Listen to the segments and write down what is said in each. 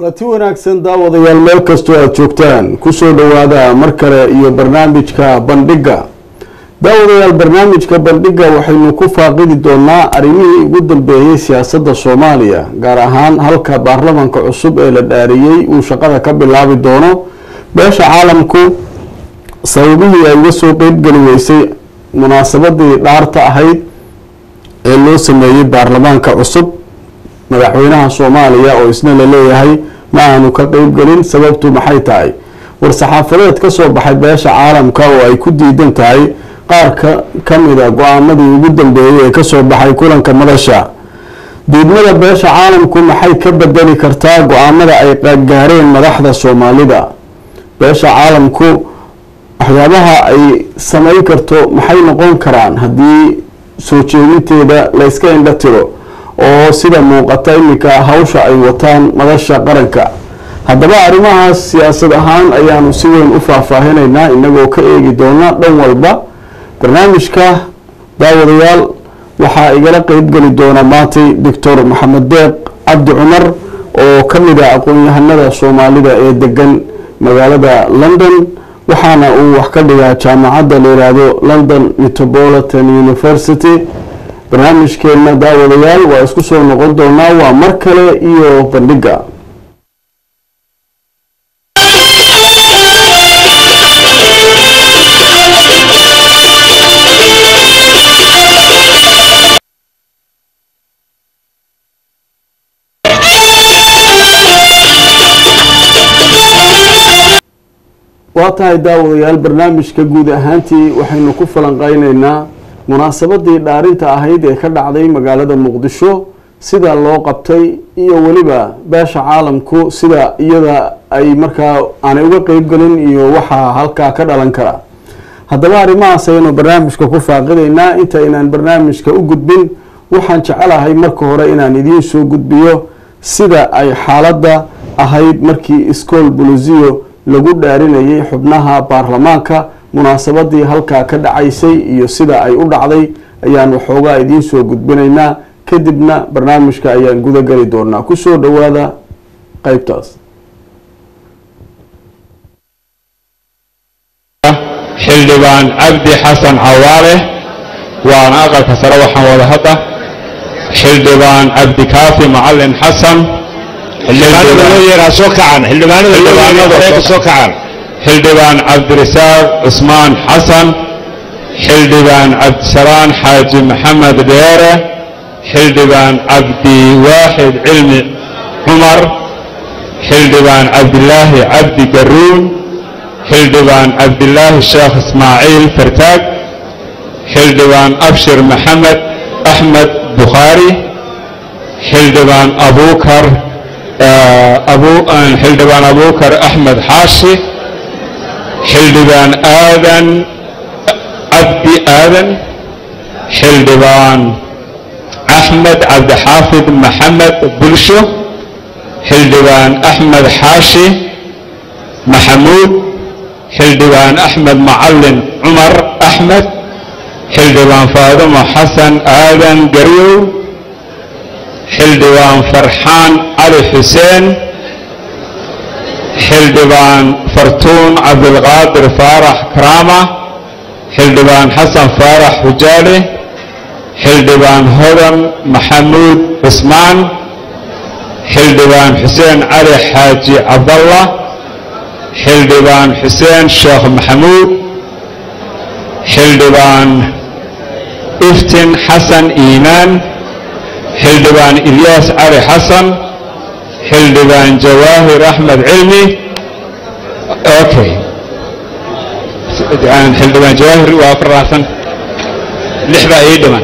kulanti wanaagsan daawadayaal meel kastoo aada joogtaan kusoo dhowaada mar kale iyo barnaamijka bandhigga daawadayaal barnaamijka bandhigga waxaynu ku faaqidi doonaa arrimihii ugu dambeeyey siyaasadda soomaaliya gaar ahaan halka baarlamanka cusub ee la dhaariyey uu shaqada ka bilaabi doono beesha caalamku sababihii ay uga soo qeybgeli weysay munaasabadii dhaarta ahayd ee loo sameeyey baarlamaanka cusub madaxweynaha soomaaliya oo isna la leeyahay ma aanu ka qeybgelin sababtu maxay tahay war-saxaafadeed ka soo baxay beesha caalamka oo ay ku diidan tahay qaar ka ka mida go-aamadii ugu dambeeyey ee kasoo baxay kulanka madasha diidmada beesha caalamku maxay ka bedeli kartaa go-aamada ay gaareen madaxda soomaalida beesha caalamku waxyaabaha ay sameyn karto maxay noqon karaan haddii soo jeedinteeda layska indho tiro oo sida muuqata iminka hawsha ay wataan madasha qaranka haddaba arrimahaas siyaasad ahaan ayaanu si weyn u faahfaahinaynaa inagoo ka eegi doona dhan walba barnaamijka daawadayaal waxaa igala qeybgeli doona maantay doctor maxamed deeq cabdi cumar oo ka mid a aqoon-yahanada soomaalida ee degan magaalada london waxaana uu wax ka dhigaa jaamacadda la yiraahdo london metropolitan university barnaamijkeena daawadayaal waa isku soo noqon doonaa waa mar kale iyo bandhigga waa tahay daawadayaal barnaamijka guud ahaantii waxaynu ku falanqeyneynaa munaasabadii dhaarinta ahayd ee ka dhacday magaalada muqdisho sida loo qabtay iyo weliba beesha caalamku sida iyada ay markaa aanay uga qeybgelin iyo waxaa halkaa ka dhalan kara haddaba arrimahaas ayaynu barnaamijka ku faaqideynaa intaynaan barnaamijka u gudbin waxaan jecelahay marka hore inaan idiin soo gudbiyo sida ay xaaladda ahayd markii iskool bolosiyo lagu dhaarinayay xubnaha baarlamaanka munaasabadii halkaa ka dhacaysay iyo sida ay u dhacday ayaan waxoogaa idiin soo gudbinaynaa kadibna barnaamijka ayaan guda geli doonaa kusoo dhowaada qeybtaas xildhibaan cabdi xasan cawaale waana aqalka sare waxaan wada hadda xildhibaan cabdikaafi macalin xasan xildhibaan cabdirasaaq cusmaan xasan xildhibaan cabdisalaan xaaji maxamed dheere xildhibaan cabdiwaaxid cilmi cumar xildhibaan cabdilaahi cabdi garuun xildhibaan cabdilaahi sheekh ismaaciil fartaag xildhibaan abshir maxamed axmed bukhaari xildhibaan abukar xildhibaan abukar axmed xaashi xildhibaan aadan cabdi aadan xildhibaan axmed cabdixaafid maxamed bulsho xildhibaan axmed xaashi maxamuud xildhibaan axmed macalin cumar axmed xildhibaan faadumo xasan aadan garyow xildhibaan farxaan cali xuseen xildhibaan fartuun cabdilqaadir faarax karaama xildhibaan xasan faarax xujaale xildhibaan hodan maxamuud cusmaan xildhibaan xuseen cali xaaji cabdallah xildhibaan xuseen sheekh maxamuud xildhibaan iftin xasan iimaan xildhibaan ilyaas cali xasan xildhibaan jawaahir axmed cilmi okay xildhibaan jawaahir waa afaraatan lix baa ii dhiman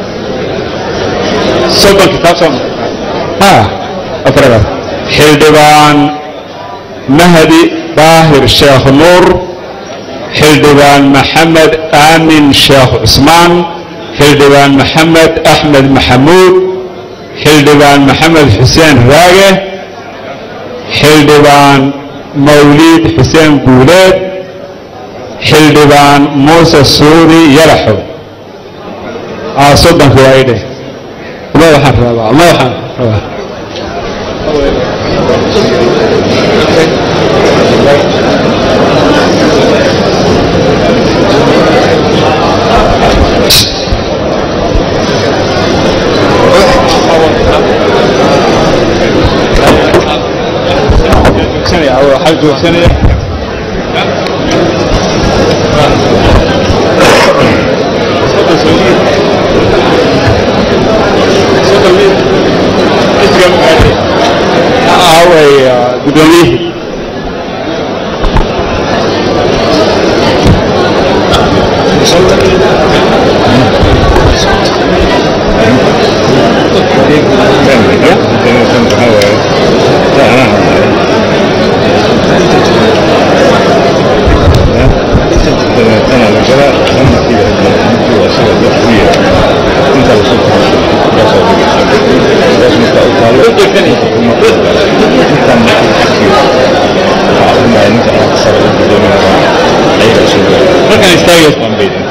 soddon kitaab soo afaraad xildhibaan mahdi daahir sheekh nuur xildhibaan maxamed aamin sheekh cusmaan xildhibaan maxamed axmed maxamuud xildhibaan maxamed xuseen raage xildhibaan mawliid xuseen guuleed xildhibaan muuse suudi yalaxow soddonka waa idhe ma waxaan rabaa ma waxaan rabaa weydiisanaya aaway guddoomiyihii markaan istaagaysa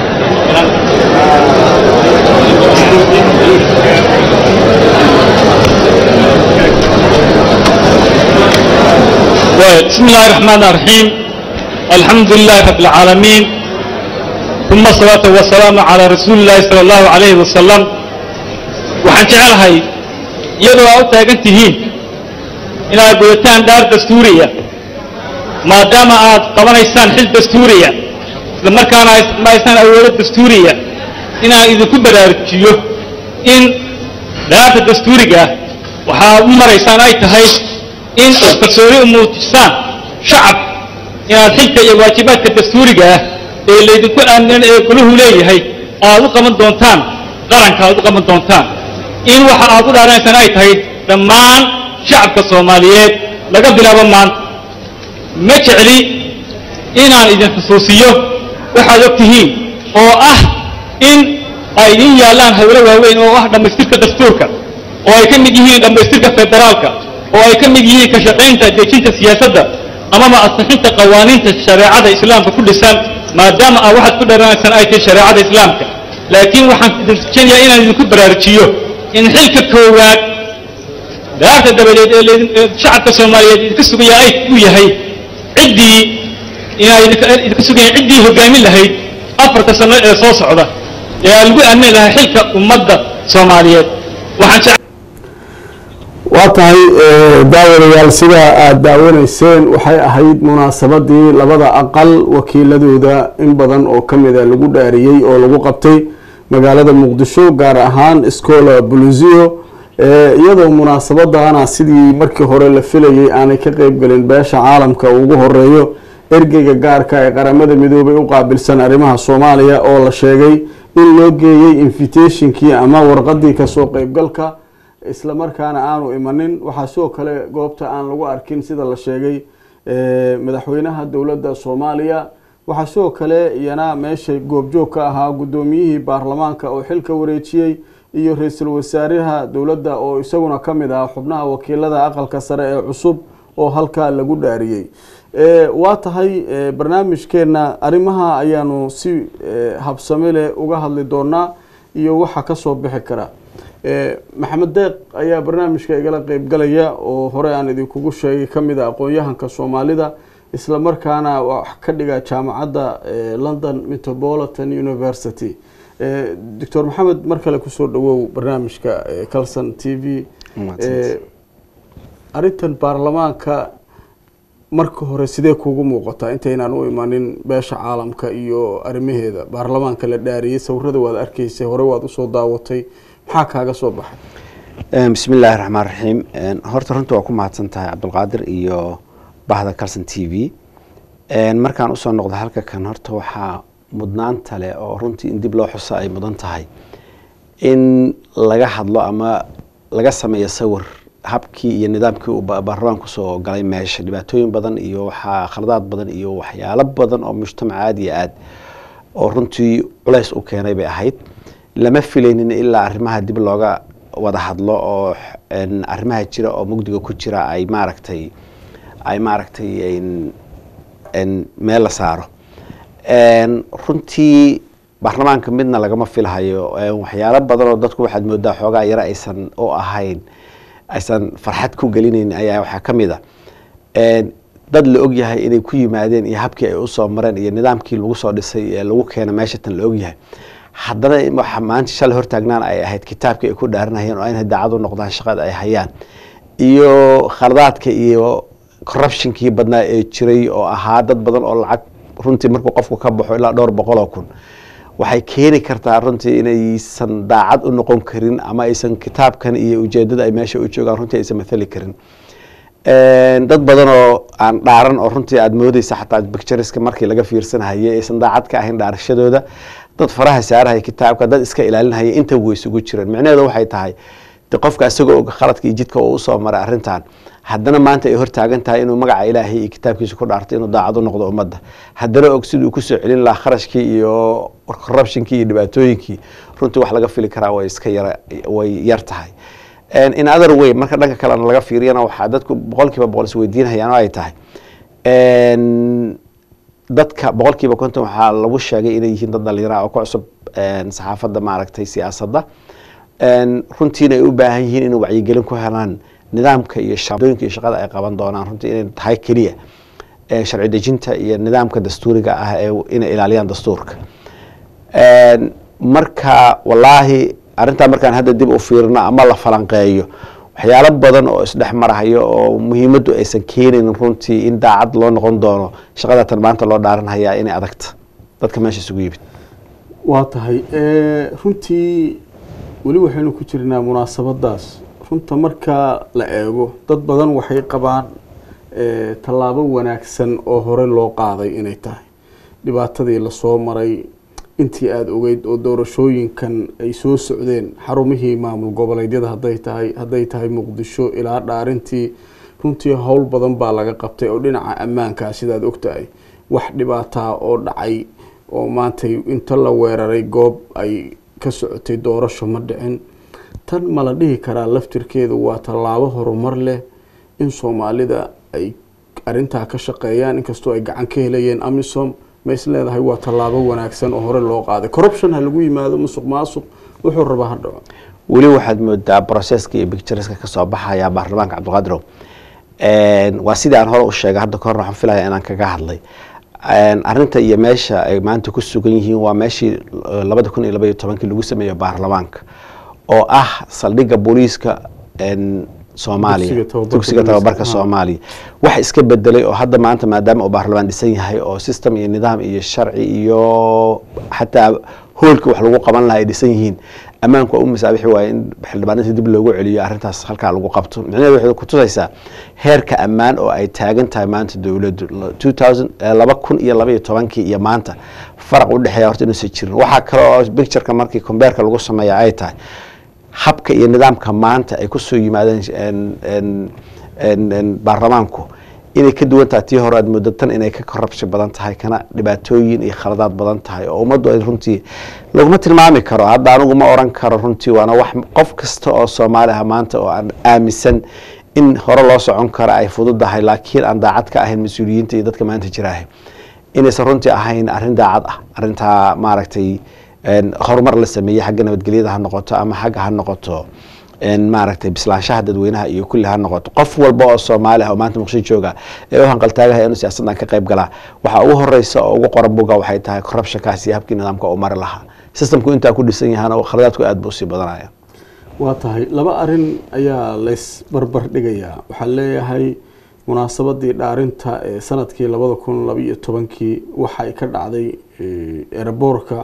بسم الله الرحمن الرحيم الحمد لله رب العالمين ثم الصلاة والسلام على رسول الله صلى الله عليه وسلم waxaan jecelahay iyadoo aa u taagan tihiin inaad gudataan dhaar dastuuriya maadaama aad qabanaysaan xil dastuuriya isla markaana ma aysaan awoodo dastuuriya inaan idinku baraarujiyo in dhaarta dastuuriga ah waxaad u maraysaan ay tahay in aad kalsooni u muujisaan shacab inaad xilka iyo waajibaadka dastuuriga ah ee laydinku aaminan ee guluhu leeyahay aad u qaban doontaan qaranka aad u qaban doontaan in waxa aad u dhaaranaysaan ay tahay dhammaan shacabka soomaaliyeed laga bilaabo maanta ma jecli inaan idin xusuusiyo waxaad og tihiin oo ah in ay idin yaallaan hawlo waaweyn oo ah dhammaystirka dastuurka oo ay ka mid yihiin dhammaystirka federaalka oo ay ka mid yihiin ka shaqaynta dejinta siyaasadda amaba ansixinta qawaaniinta shareecada islaamka ku dhisan maadaama aa waxaad ku dharanaysaan ay tahay shareecada islaamka laakiin waxaan idin rajaynayaa inaan idinku baraarujiyo in xilka koowaad daarta dabadeed ee laydin- ee shacabka soomaaliyeed idinka sugaya ay u yahay ciddii inay idinka- idinka sugayaan ciddii hoggaamin lahayd afarta sano ee soo socda ee aan lagu aamini lahaa xilka ummadda soomaaliyeed waxaan jecel waa tahay eh, daawadayaal sidaa aada daawanayseen waxay ahayd munaasabadii labada aqal wakiiladooda in badan oo kamida lagu dhaariyey oo lagu qabtay magaalada muqdisho gaar ahaan scola buluzio eh, iyadoo munaasabadana sidii markii hore la filayay aanay ka qeybgelin beesha caalamka ugu horeeyo ergeyga gaarka ee qaramada midoobay u qaabilsan arrimaha soomaaliya oo la sheegay in loo geeyey invitationkii ama warqadii kasoo qeybgalka isla markaana aanu imanin waxaa sidoo kale goobta aan lagu arkin sida la sheegay eh, madaxweynaha dowladda soomaaliya waxaa sidoo kale iyana meesha goobjoog ka ahaa guddoomiyihii baarlamaanka oo xilka wareejiyey iyo ra-iisul wasaaraha dowladda oo isaguna ka mid ahaa xubnaha wakiilada aqalka sare ee cusub oo halkaa lagu dhaariyey Eh, waa tahay eh, barnaamijkeena arrimaha ayaanu si eh, habsame leh uga hadli doonaa iyo waxa kasoo bixi kara Eh, maxamed deeq ayaa barnaamijka igala qeybgalaya oo hore aan idinkugu sheegay kamid a aqoon-yahanka soomaalida isla markaana wax ka dhiga jaamacadda eh, london metropolitan university Eh, doctor maxamed mar kale kusoo dhawow barnaamijka eh, calson t v Eh, arrintan baarlamaanka marka hore sidee kuugu muuqataa intaynaan u imanin beesha caalamka iyo arrimaheeda baarlamaanka la dhaariyey sawirada waad arkaysay hore waad usoo daawatay maxaa kaaga soo baxay bismi illaahi raxmaan raxiim horta runta waa ku mahadsan tahay cabdulqaadir iyo bahda calson t v markaan usoo noqdo halka kan horta waxaa mudnaanta leh oo runtii in dib loo xuso ay mudan tahay in laga hadlo ama laga sameeyo sawir habkii iyo nidaamkii uu ba- baarlamaanka kusoo galay meesha dhibaatooyin badan iyo waxaa khaladaad badan iyo waxyaalo badan oo mujtamac aad iyo aad oo runtii culays u keenay bay ahayd lama filaynin ilaa arrimaha dib looga wada hadlo oo n arrimaha jira oo mugdiga ku jira ay maaragtay ay maaragtay n n meel la saaro n runtii baarlamaanka midna lagama filhayo waxyaalo badan oo dadku waxaad moodaa xoogaa yaro aysan u ahayn aysan farxad ku gelinayn ayaa waxaa ka mid a dad la ogyahay inay ku yimaadeen iyo habkii ay usoo mareen iyo nidaamkii lagu soo dhisay ee lagu keena meesha tan la ogyahay haddana waxa maanta shalay hortaagnaan ay ahayd kitaabkii ay ku dhaaranayeen oo inay daacad u noqdaan shaqada ay hayaan iyo khaladaadka iyo corruptionkii badnaa ee jiray oo ahaa dad badan oo lacag runtii markuu qofku ka baxo ilaa dhowr boqol oo kun waxay keeni kartaa runtii inaysan daacad u noqon karin ama aysan kitaabkan iyo ujeedada ay meesha u joogaan runtii aysan mathali karin dad badan oo aan dhaaran oo runtii aada moodeysa xataa bictureska markii laga fiirsanahayay aysan daacad ka ahayn dhaarashadooda dad faraha saarahaya kitaabka dad iska ilaalinhaya inta way isugu jireen micnaheedu waxay tahay de qofka isagoo og khaladka iyo jidka uu usoo maray arrintan haddana maanta ay hortaagan tahay inuu magaca ilaahay iyo kitaabkiisa ku dhaarto inuu daacad u noqdo ummadda haddana og siduu kusoo celin lahaa kharashkii iyo corruptionkii iyo dhibaatooyinkii runtii wax laga fili karaa way iska yara way yar tahay in other way marka dhanka kalena laga fiiriyana waxaa dadku boqol kiiba boqol isweydiinhayaan oo ay tahay dadka boqol kiiba konton waxaa lagu sheegay inay yihiin dad dhalinyara oo ku cusub saxaafadda maaragtay siyaasadda runtiina ay u baahan yihiin inay wacyigelin ku helaan nidaamka iyo shadooyinka iyo shaqada ay qaban doonaan runtii inay tahay keliya sharci dejinta iyo nidaamka dastuuriga ah ee inay ilaaliyaan dastuurka marka wallaahi arrintaa markaan hadda dib u fiirino ama la falanqeeyo waxyaalo badan oo isdhex marahayo oo muhiimaddu aysan keenaynin runtii in daacad loo noqon doono shaqadatan maanta loo dhaaranhayaa inay adagta dadka meesha isugu yimid waa tahay runtii weli waxaynu ku jirnaa munaasabadaas runta marka la eego dad badan waxay qabaan tallaabo wanaagsan oo hore loo qaaday inay tahay dhibaatadii lasoo maray intii aada ogeyd oo doorashooyinkan ay soo socdeen xarumihii maamul goboleedyada haday tahay hadday tahay muqdisho ilaa dhaarintii runtii howl badan baa laga qabtay oo dhinaca ammaankaa sidaad ogtahay wax dhibaataa oo dhacay oo maantay inta la weeraray goob ay ka socotay doorasho ma dhicin tan ma la dhihi karaa laftirkeedu waa tallaabo horumar leh in soomaalida ay arintaa ka shaqeeyaan inkastoo ay gacan ka helayeen amisom ma is leedahay waa tallaabo wanaagsan oo hore loo qaaday corruption ha lagu yimaado musuq maasuq wuxuu rabaa ha dhaco weli waxaad moodaa processka iyo bictureska kasoo baxaya baarlamaanka cabdiqaadirow waa sidii aan hore u sheegay hadda kahorna waxaan filaya inaan kaga hadlay arrinta iyo meesha ay maanta ku sugan yihiin waa meeshii labada kun iyo laba iyo tobankii lagu sameeyo baarlamaanka oo ah saldhigga booliiska soomaaliya dugsiga tababarka soomaaliya wax iska bedelay oo hadda maanta maadaama uu baarlamaan dhisan yahay oo system iyo nidaam iyo sharci iyo xataa hoolka wax lagu qaban laha ay dhisan yihiin ammaanku waa u masaabixi waaye in xildhibaanadii dib loogu celiyo arrintaas halkaa lagu qabto micnaheedu waxay kutusaysaa heerka ammaan oo ay taagan tahay maanta dowladdu laba kun iyo laba iyo tobankii iyo maanta faraq u dhexeeya horta inuusan jirin waxaa kale oo bictureka markii combeerka lagu sameeya ay tahay habka iyo nidaamka maanta ay kusoo yimaadeen baarlamaanku inay ka duwan tahay tii hore aad moodo tan inay ka korabshi badan tahay kana dhibaatooyin iyo khaladaad badan tahay oo ummaddu ay runtii laguma tilmaami karo hadda anigu ma oran karo runtii waana wax qof kasta oo soomaali ah maanta oo aan aaminsan in hore loo socon karo ay fududahay laakiin aan daacad ka ahayn mas-uuliyiinta iyo dadka maanta jiraahay inaysan runtii ahayn arrin daacad ah arrintaa maaragtay horumar la sameeyey xagga nabadgelyada ha noqoto ama xagga ha noqoto maaragtay bislaanshaha dadweynaha iyo kulli ha noqoto qof walba oo soomaali ah oo maanta muqdisho jooga ee u hanqaltaagahay inuu siyaasaddan ka qayb galaa waxaa ugu horeysa oo ugu qoran buga waxay tahay corruptionkaas iyo habkii nidaamka uu mari lahaa systemku intaa ku dhisan yahaana khaladaadku aad buu usii badanaya waa tahay laba arin ayaa lays barbar dhigayaa waxaa leeyahay munaasabadii dhaarinta ee sanadkii labada kun labaiyo tobankii waxay ka dhacday eraboorka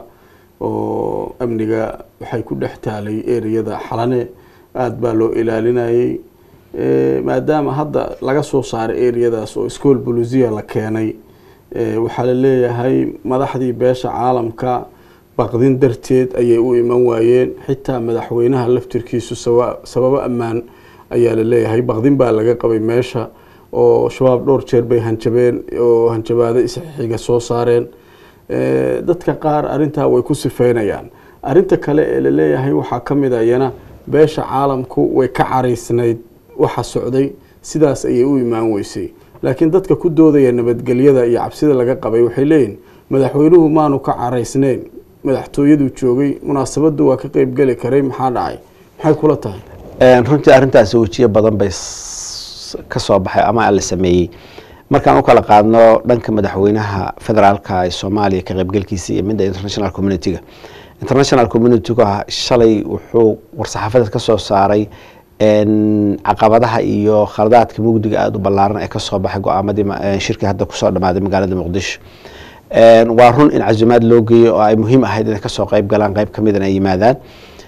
oo amniga waxay ku dhex taalay ereyada xalane aada baa loo ilaalinayay maadaama hadda laga soo saaray ereyadaas oo school bolusia la keenay waxaa la leeyahay madaxdii beesha caalamka baqdin darteed ayay u iman waayeen xitaa madaxweynaha laftirkiisu sababo ammaan ayaa la leeyahay baqdin baa laga qabay meesha oo shabaab dhowr jeer bay hanjabeen oo hanjabaado isxiga soo saareen dadka qaar arintaa way ku sifeynayaan arinta kale ee laleeyahay waxaa ka mid a iyana beesha caalamku way ka caraysnayd waxa socday sidaas ayay u imaan weysay laakiin dadka ku doodaya nabadgelyada iyo cabsida laga qabay waxay leeyihin madaxweynuhu maanu ka caraysnayn madaxtooyaduu joogay munaasabadu waa ka qeybgeli karay maxaa dhacay maxay kula tahay runtii arrintaasi wejiyo badan bay ka soo baxay ama la sameeyey markaan u kala qaadno dhanka madaxweynaha federaalka ee soomaaliya ka qaybgalkiisa iyo midda international community-ga international community-ga shalay wuxuu war-saxaafadeed ka soo saaray een, caqabadaha iyo khaladaadka mugdiga aada u ballaaran ee kasoo baxay go-aamadii ma- een, shirkii hadda kusoo dhammaaday magaalada muqdisho Een, waa run in casumaad loo geeyo oo ay muhiim ahayd inay kasoo qayb galaan qayb ka midana ay yimaadaan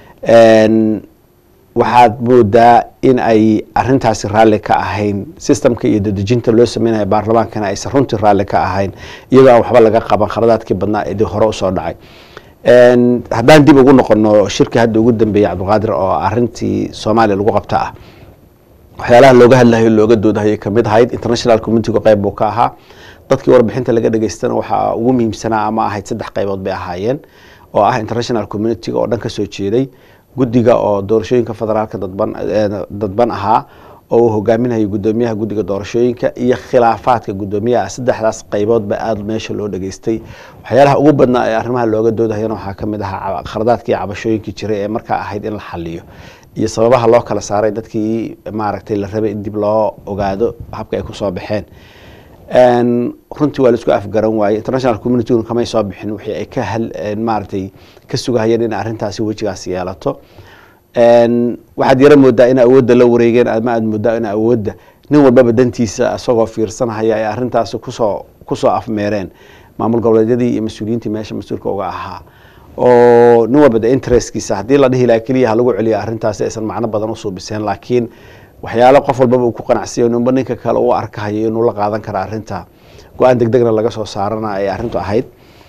Een, waxaad moodaa in ay arintaasi raalli ka ahayn sistamka iyo dadejinta loo sameynaya baarlamaankana aysan runtii raalli ka ahayn iyadoo aan waxba laga qaban khaladaadkii badnaa ee dib hore usoo dhacay Een, haddaan dib ugu noqono shirkii hadda ugu dambeeyey cabdulqaadir oo arintii soomaaliya lagu qabta ah waxyaalaha looga hadlahayo looga doodahayay kamid ahayd international communitiga qayb buu ka ahaa dadkii warbixinta laga dhageystana waxaa ugu muhiimsanaa ama ahayd saddex qaybood bay ahaayeen oo ah international communitiga oo dhan ka soo jeeday guddiga oo doorashooyinka federaalka dadban eh, dadban ahaa oo uu hogaaminayo gudoomiyaha guddiga doorashooyinka iyo khilaafaadka gudoomiyaha saddexdaas qaybood ba aada meesha loo dhageystay waxyaalaha ugu badnaa ee arrimaha looga doodahayana waxaa kamid ahaa khaladaadkii iyo cabashooyinkii jiray ee markaa ahayd in la xaliyo iyo sababaha loo kala saaray dadkii maaragtay la rabay in dib loo ogaado habka ay kusoo baxeen Een, runtii waa laisku afgaran waaye international community kamay soo bixin wixii ay ka hal een, maaragtay ka sugahayeen in arrintaasi wejigaas yeelato Een, waxaad yara moodaa in awoodda la wareegeen ama aad moodaa in awoodda nin walbaba dantiisa isagoo fiirsanahaya ay arrintaasi kusoo kusoo afmeereen maamul goboleedyadii iyo mas-uuliyiintii meesha mas-uulka uga ahaa oo nin walba de interestkiisa haddii la dhihi lahaa keliya ha lagu celiyo arrintaasi aysan macno badan usuubiseen laakiin waxyaalo qof walbaba uu ku qanacsiyo ninba ninka kale uu arkahayo inuu la qaadan kara arrinta go-aan deg degna laga soo saarana ay arrintu ahayd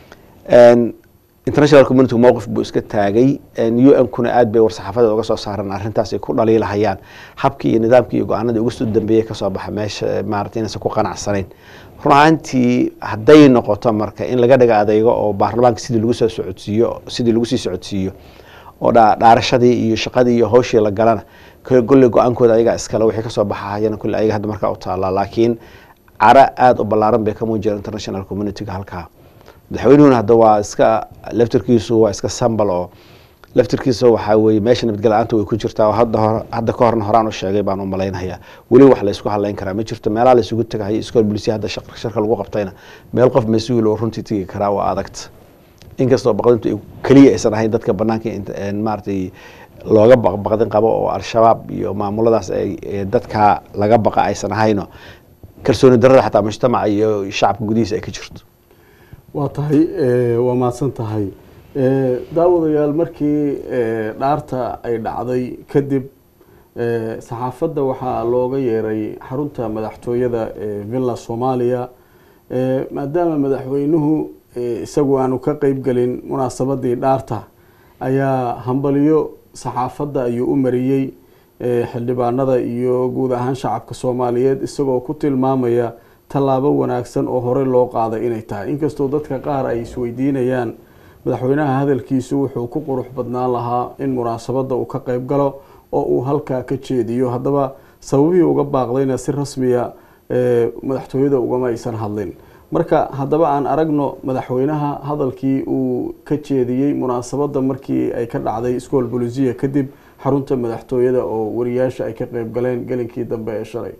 Een, international community mowqif buu iska taagay u n kuna aad bay war-saxaafadeed uga soo saareen arrintaas ay ku dhaliilahayaan habkii iyo nidaamkii iyo go-aanadii ugu soo dambeeyey kasoo baxa meesha maarata inaysan ku qanacsanayn run ahaantii hadday noqoto marka in laga dhiga adeygo oo baarlamaanka sidii lagu soo socodsiiyo sidii lagu sii socodsiiyo oo dha- dhaarashadii iyo shaqadii iyo hawshii la galana kole golley go-aankooda ayagaa iskale wixii kasoo baxahayana kule ayaga hadda markaa u taallaa laakiin cara aada u ballaaran bay ka muujiyeen international communityga halkaa madaxweynuhuna hadda waa iska laftirkiisu waa iska sambal oo laftirkiisa waxaa weye meesha nabadgelya-aanta way ku jirtaa oo hadda hor hadda ka horna horaan u sheegay baan u malaynayaa weli wax la isku hadlayn karaa ma jirto meelaha la isugu tagahayo iskool bulisiya hadda shaq- shirka lagu qabtayna meel qof mas-uul oo runtii tegi karaa waa adagta inkastoo baqdintu ay- keliya aysan ahayn dadka banaanka int- een maaragtay looga baq- baqdin qabo oo al-shabaab iyo maamuladaas ay ee dadka laga baqa aysan ahayno kalsooni darada xataa mujtamaca iyo shacabka gudihiisa ay ka jirto waa tahay eh, waa mahadsan tahay Eh, daawadayaal markii eh, dhaarta ay dhacday kadib eh, saxaafadda waxaa looga yeeray xarunta madaxtooyada ee villa soomaaliya Eh, maadaama madaxweynuhu eh, isagu aanu ka qeyb gelin munaasabadii dhaarta ayaa hambaliyo saxaafadda ayuu u mariyey eh, xildhibaanada iyo guud ahaan shacabka soomaaliyeed isagoo ku tilmaamaya tallaabo wanaagsan oo hore loo qaaday inay tahay inkastoo dadka qaar ay isweydiinayaan madaxweynaha hadalkiisu wuxuu ku qurux badnaan lahaa in munaasabadda uu ka qeyb galo oo uu halkaa ka jeediyo haddaba sababihii uga baaqdayna si rasmiya eh, madaxtooyada ugama aysan hadlin marka haddaba aan aragno madaxweynaha hadalkii uu ka jeediyey munaasabadda markii ay ka dhacday iskool bolisiya kadib xarunta madaxtooyada oo wariyaasha ay ka qeyb galeen gelinkii dambe ee shalay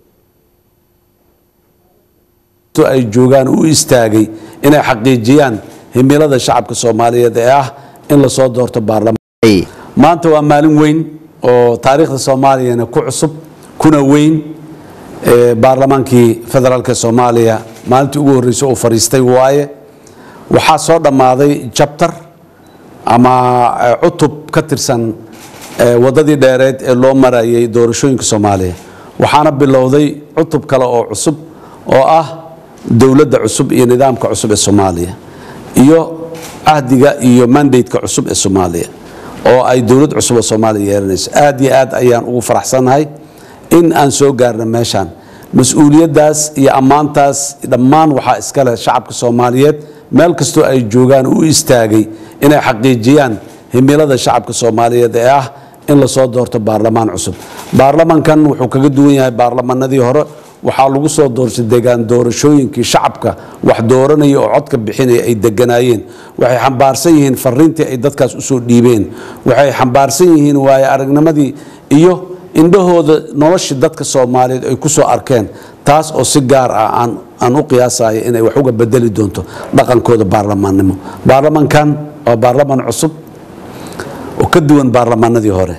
to ay joogaan u istaagay inay xaqiijiyaan himilada shacabka soomaaliyeed ee ah in lasoo doorto baarlamaan maanta waa maalin weyn oo taariikhda soomaaliyana ku cusub kuna weyn ee baarlamaankii federaalk soomaaliya maalintii ugu horreysay uu fadhiistay waaye waxaa soo dhammaaday jabtar ama eh, cutub ka tirsan eh, waddadii dheereed ee loo marayay doorashooyinka soomaaliya waxaana bilowday cutub kale oo cusub oo ah dowladda cusub iyo nidaamka cusub ee soomaaliya iyo cahdiga iyo mandate-ka cusub ee soomaaliya oo ay dowlad cusub oo soomaaliya yeelanayso aad iyo aad ayaan ugu faraxsannahay in aan soo gaarno meeshaan mas-uuliyaddaas iyo ammaantaas dhammaan waxaa iskale shacabka soomaaliyeed meel kastoo ay joogaan u istaagay inay xaqiijiyaan himilada shacabka soomaaliyeed ee ah in lasoo doorto baarlamaan cusub baarlamankan wuxuu kaga duwan yahay baarlamanadii hore waxaa lagu soo doorshay degaan doorashooyinkii shacabka wax dooranaya oo codka bixinaya ay deganaayeen waxay xambaarsan yihiin fariintii ay dadkaas usoo dhiibeen waxay xambaarsan yihiin waaye aragnimadii iyo indhahooda noloshii dadka soomaaliyeed ay ku soo arkeen taas oo si gaar ah aan aan u qiyaasayo inay wax uga bedeli doonto dhaqankooda baarlamaannimo baarlamankan waa baarlaman cusub oo ka duwan baarlamaanadii hore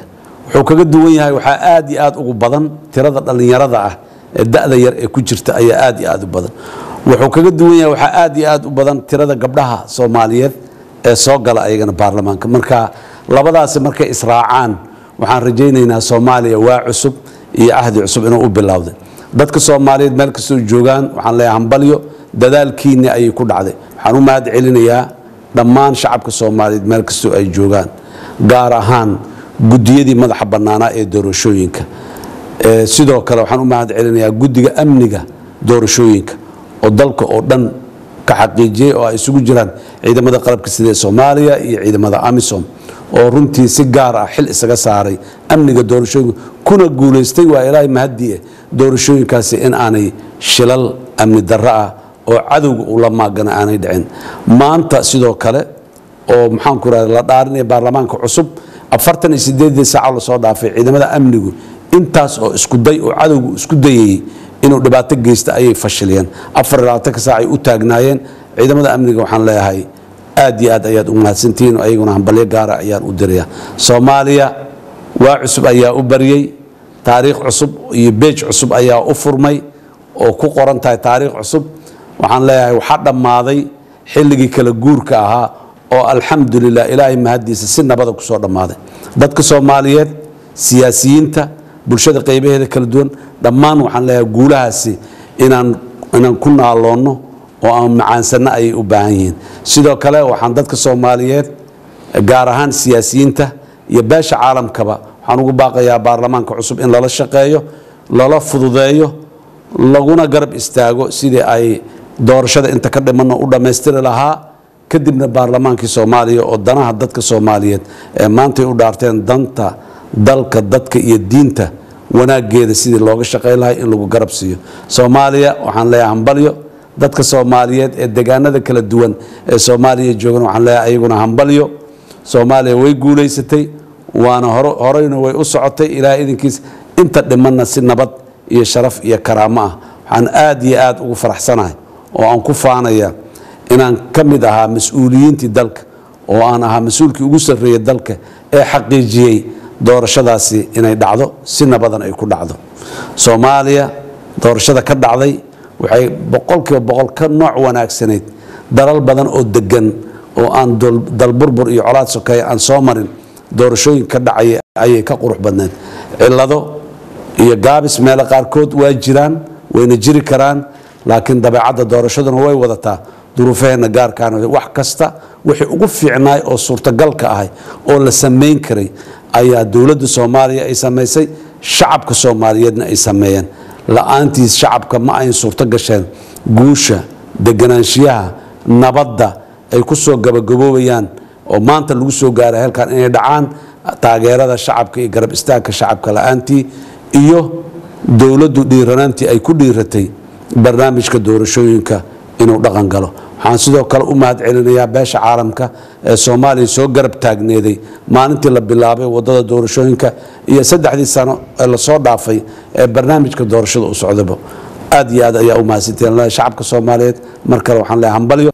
wuxuu kaga duwan yahay waxaa aad iyo aad ugu badan tirada dhallinyarada ah ee da-da yar ee ku jirta ayaa aad iyo aad u badan wuxuu kaga duwan yahay waxaa aad iyo aad u badan tirada gabdhaha soomaaliyeed ee soo gala ayagana baarlamaanka marka labadaasi markay israacaan waxaan rajaynaynaa soomaaliya waa cusub iyo ahdi cusub inuu u bilowday dadka soomaaliyeed meel kastoo joogaan waxaan leeyahay hambalyo dadaalkiinni ayay ku dhacday waxaan u mahad celinayaa dhammaan shacabka soomaaliyeed meel kastoo ay joogaan gaar ahaan gudiyadii madaxa bannaanaa ee doorashooyinka Ee, sidoo kale waxaan u mahad celinayaa guddiga amniga doorashooyinka oo dalka oo dhan ka xaqiijiyey oo ay isugu jiraan ciidamada qalabka sida ee soomaaliya iyo ciidamada amisom oo runtii si gaar ah xil isaga saaray amniga doorashooyinka kuna guulaystay waa ilaahay mahadii eh doorashooyinkaasi in aanay shilal amni darro ah oo cadowga ula maagana aanay dhicin maanta sidoo kale oo maxaanku rahda la dhaarinaya baarlamaanka cusub afartan iyo sideedii saaco lasoo dhaafay ciidamada amnigu intaas oo isku day oo cadowgu isku dayayey inuu dhibaato geysta ayay fashiliyeen afar iyo labaatanka saac ay u taagnaayeen ciidamada amniga waxaan leeyahay aad iyo aad ayaad u mahadsantihiin oo ayaguna hambalyo gaara ayaan u diraya soomaaliya waa cusub ayaa u baryey taariikh cusub iyo beej cusub ayaa u furmay oo ku qoran tahay taariikh cusub waxaan leeyahay waxaa dhammaaday xilligii kala guurka ahaa oo alxamdulilah ilaahay mahadiisa si nabada kusoo dhammaaday dadka soomaaliyeed siyaasiyiinta bulshada qaybaheeda kala duwan dhammaan waxaan leeyahay guulahaasi inaan inaan ku naaloonno oo aan macaansanno ayay u baahan yihiin sidoo kale waxaan dadka soomaaliyeed gaar ahaan siyaasiyiinta iyo beesha caalamkaba waxaan ugu baaqayaa baarlamaanka cusub in lala shaqeeyo lala fududeeyo laguna garab istaago sidii ay doorashada inta ka dhimanno u dhammaystiri lahaa kadibna baarlamaankii soomaaliya oo danaha dadka soomaaliyeed ee maantay u dhaarteen danta dalka dadka iyo diinta wanaageeda sidii looga shaqayn lahay in lagu garab siiyo soomaaliya waxaan leeyahay hambalyo dadka soomaaliyeed ee degaanada kala duwan ee soomaaliya joogan waxaan leeyahay ayaguna hambalyo soomaaliya way guulaysatay waana horo- horeyna way u socotay ilaahay idinkiis inta dhimanna si nabad iyo sharaf iyo karaamo ah waxaan aad iyo aad ugu faraxsanahay oo aan ku faanaya inaan ka mid ahaa mas-uuliyiintii dalka oo aan ahaa mas-uulkii ugu sarreeyey dalka ee xaqiijiyey doorashadaasi inay dhacdo si nabadan ay ku dhacdo soomaaliya doorashada ka dhacday waxay boqolkiiba boqol ka nooc wanaagsanayd dalal badan oo degan oo aan dol- dalburbur iyo colaad sokeeye aan soo marin doorashooyin ka dhacaya ayay ka qurux badneed cillado iyo gaabis meelo qaarkood waa jiraan wayna jiri karaan laakiin dabeecadda doorashaduna way wadataa duruufaheenna gaarkaana wax kasta wixii ugu fiicnaay oo suurtagalka ahay oo la samayn karay ayaa dowladda soomaaliya ay samaysay shacabka soomaaliyeedna ay sameeyeen la-aantiis shacabka ma ayn suurto gasheen guusha deganaanshiyaha nabadda ay ku soo gabagaboobayaan oo maanta lagu soo gaaray halkan inay dhacaan taageerada shacabka iyo garab istaagka shacabka la-aantii iyo dowladdu dhiiranaantii ay ku dhiiratay barnaamijka doorashooyinka inuu dhaqan galo waxaan sidoo kale u mahad celinayaa beesha caalamka ee soomaaliya soo garab taagneeday maalintii la bilaabay wadada doorashooyinka iyo saddexdii sano ee lasoo dhaafay ee barnaamijka doorashada u socdaba aad iyo aad ayaa u mahadsantiin shacabka soomaaliyeed mar kale waxaan leeyahay hambalyo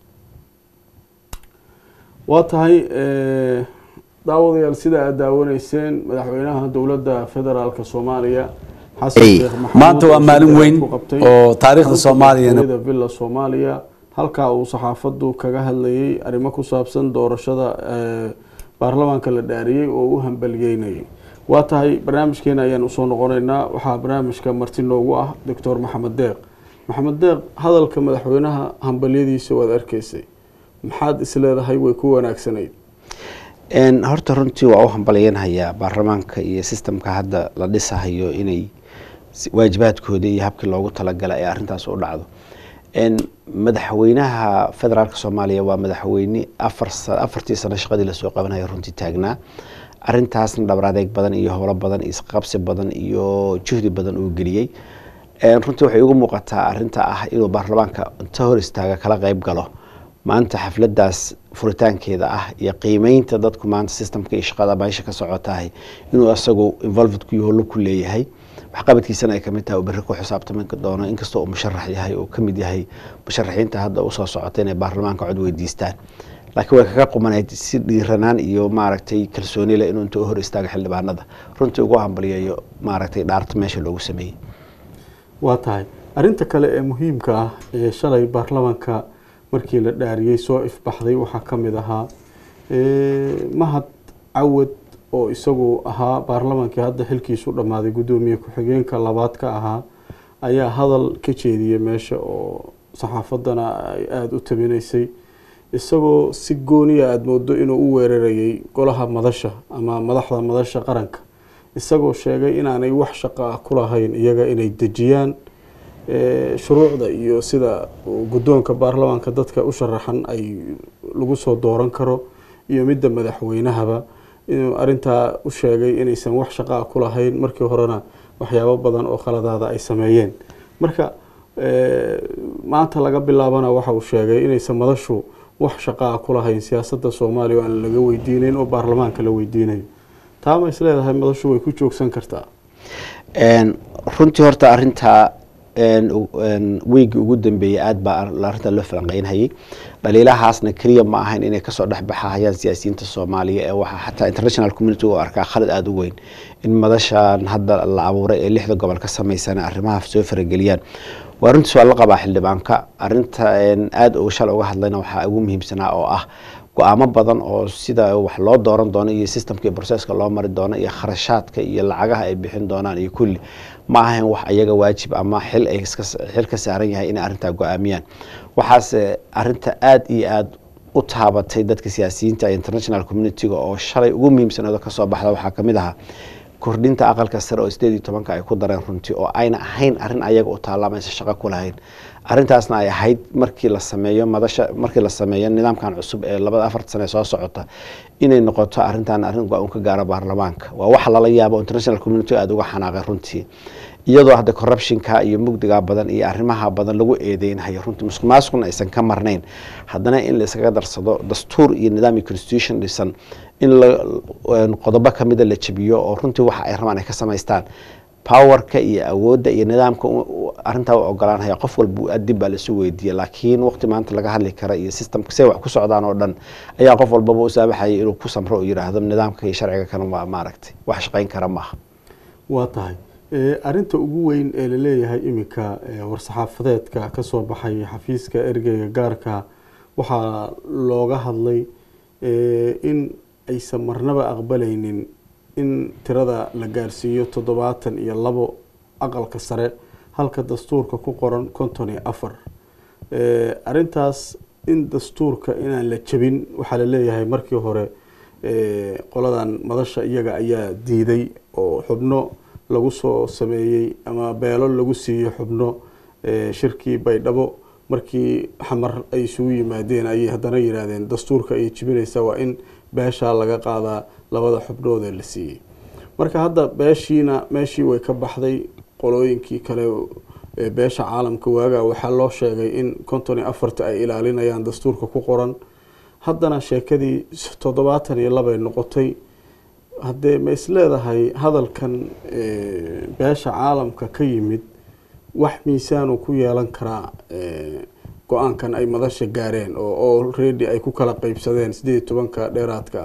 waa tahay daawadayaal sida aad daawanayseen madaxweynaha dowladda federaalk soomaaliya xasan Hey. sheekh maxamuud Maanta waa oo maalin shir weyn ku qabtay oo taariikhda xarunta Soomaaliyana- madaxtooyada villa soomaaliya halkaa uu saxaafadu kaga hadlayay arrimo ku saabsan doorashada ee, baarlamaanka la dhaariyey oo u hambaliyeynayay waa tahay barnaamijkeena ayaan usoo noqonaynaa waxaa barnaamijka marti noogu ah doctor maxamed deeq maxamed deeq hadalka madaxweynaha hambalyadiisa waad arkaysay maxaad isleedahay way ku wanaagsanayd Een, horta runtii waa u hambalyanhayaa baarlamaanka iyo sistamka hadda la dhisahayo inay si- waajibaadkooda iyo habkii loogu talagalay ay arrintaas u dhacdo Een, madaxweynaha federaalka soomaaliya waa madaxweyne afar sa- afartii sano shaqadii lasoo qabanaya runtii taagnaa arintaasna dhabar adeeg badan iyo howlo badan iyo isqabsi badan iyo juhdi badan uu geliyey Een, runtii waxay ugu muuqataa arinta ah inuu baarlamaanka inta hor istaaga kala qayb galo maanta xafladaas furitaankeeda ah iyo qiimeynta dadku maanta systemka iyo shaqada meesha ka socotahay inuu isagu involved ku yaho ku leeyahay waxqabadkiisana ay kamid tahay uu berri ku xisaabtami doono inkastoo uu musharax yahay oo kamid yahay musharaxiinta hadda usoo socota inay baarlamaanka cod weydiistaan laakiin way kaga qumanayd si dhiiranaan iyo maaragtay kalsooni leh inuu inta u hor istaago xildhibaanada runtii ugu hambaliyayo maaragtay dhaarta meesha loogu sameeyey waa tahay arinta kale ee muhiimka ah ee shalay baarlamanka markii la dhaariyey soo ifbaxday waxaa ka mid ahaa mahad cawad oo isagu ahaa baarlamankii hadda xilkiisu dhammaaday guddoomiye ku-xigeenka labaad ka ahaa ayaa hadal ka jeediyey meesha oo saxaafadana ay aada u tabinaysay isagoo si gooniya aada moodo inuu u weerarayay golaha madasha ama madaxda madasha qaranka isagoo sheegay inaanay wax shaqo ah ku lahayn iyaga inay dejiyaan shuruucda iyo sida guddoonka baarlamaanka dadka u sharaxan ay lagu soo dooran karo iyo midda madaxweynahaba inuu arintaa u sheegay inaysan wax shaqaa ku lahayn markii horena waxyaabo badan oo khaladaada ay sameeyeen marka maanta laga bilaabana waxa uu sheegay inaysan madashu wax shaqaa ku lahayn siyaasadda soomaaliya oo aan laga weydiineyn oo baarlamaanka la weydiinayo taa ma is leedahay madashu way ku joogsan kartaa runtii horta arintaa weygii ugu dambeeyey aad baa arintaa loo falanqeynhayay dhaliilahaasna keliya ma ahayn inay kasoo dhexbaxahayaan siyaasiyiinta soomaaliya ee waxaa xataa international community u arkaa khalad aada u weyn in madashan hadda la abuuray ee lixda gobol ka sameysana arrimaha soo farageliyaan waa runtiis waa la qabaa xildhibaanka arinta aada uga shal uga hadlayna waxaa ugu muhiimsanaa oo ah go-aamo badan oo sida wax loo dooran doono iyo systemka iyo broseska loo mari doono iyo kharashaadka iyo lacagaha ay bixin doonaan iyo kulli ma ahayn wax ayaga waajib ama xil ay xil ka saaran yahay inay arrintaa go-aamiyaan waxaase arinta aada iyo aada u taabatay dadka siyaasiyiinta international community-ga oo shalay ugu muhiimsanooda kasoo baxda waxaa kamid ahaa kordhinta aqalka sare oo sideed iyo tobanka ay ku dareen runtii oo ayna ahayn arrin ayaga u taallaamaysa shaqo ku lahayn arrintaasna ay ahayd markii la sameeyo madasha markii la sameeyo nidaamkan cusub ee labada afarta sane soo socota inay noqoto arrintan arrin go-aan ka gaaro baarlamaanka waa wax lala yaabo international community aada uga xanaaqay runtii iyadoo hadda corruptionka iyo mugdiga badan iyo arrimaha badan lagu eedeynhayo runtii musuq maasuqna aysan ka marnayn haddana in la iskaga darsado dastuur iyo nidaam iyo constitution dhisan in qodobo kamida la jabiyo oo runtii waxa ay rabaan ay ka samaystaan powerka iyo awoodda iyo nidaamka arintaa u ogolaanhaya qof walba dib baa lasu weydiiya laakiin waqti maanta laga hadli kara iyo systemka say wax ku socdaan oo dhan ayaa qof walbaba u saabaxayay inuu ku samro oo yiraahdo nidaamka iyo sharciga kana waa maaragtay wax shaqayn kara maaha waa tahay arinta ugu weyn ee laleeyahay iminka war-saxaafadeedka kasoo baxay xafiiska ergeyga gaarka waxaa looga hadlay in aysan marnaba aqbalaynin in tirada la gaarsiiyo toddobaatan iyo labo aqalka sare halka dastuurka ku qoran konton iyo afar arintaas in dastuurka inaan la jabin waxaa laleeyahay markii hore qoladan madasha iyaga ayaa diiday oo xubno lagu soo sameeyey ama beelo lagu siiyo xubno shirkii baydhabo markii xamar ay isugu yimaadeen ayay haddana yihaahdeen dastuurka ayay jibinaysaa waa in beeshaa laga qaadaa labada xubnoodee la siiyey marka hadda beeshiina meeshii way ka baxday qolooyinkii kale beesha caalamka waaga waxaa loo sheegay in konton iyo afarta ay ilaalinayaan dastuurka ku qoran haddana sheekadii toddobaatan iyo labay noqotay haddee ma is leedahay hadalkan beesha caalamka ka yimid wax miisaanu ku yeelan karaa go-aankan ay madasha gaareen oo already ay ku kala qeybsadeen sideed iyo tobanka dheeraadka